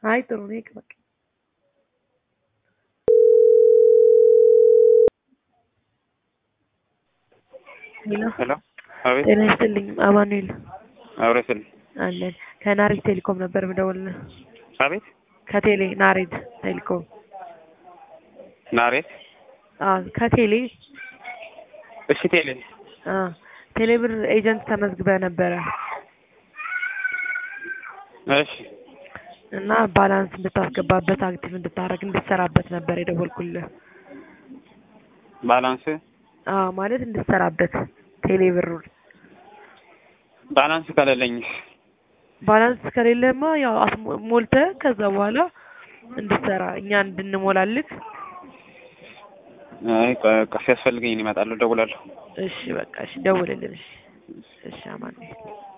አይ ጥሩ ነው ይቅር በቃ ሄሎ ሄሎ አቤት ጤና ይስጥልኝ አማኑኤል አብረ ስል አለን ከናሬድ ቴሌኮም ነበር የምደውልልህ አቤት ከቴሌ ናሬድ ቴሌኮም ናሬት አዎ ከቴሌ እሺ ቴሌ አ ቴሌብር ኤጀንት ተመዝግበህ ነበረ እሺ እና ባላንስ እንድታስገባበት አክቲቭ እንድታረግ እንድትሰራበት ነበር የደወልኩልህ ባላንስ አዎ ማለት እንድትሰራበት ቴሌብሩን ባላንስ ከሌለኝስ ባላንስ ከሌለማ ያው አስሞ- ሞልተህ ከዛ በኋላ እንድትሰራ እኛ እንድንሞላልህ አይ ቆይ ቆይ ሲያስፈልገኝ እመጣለሁ እደውላለሁ እሺ በቃ እሺ ደውልልን እሺ እሺ አማኑኤል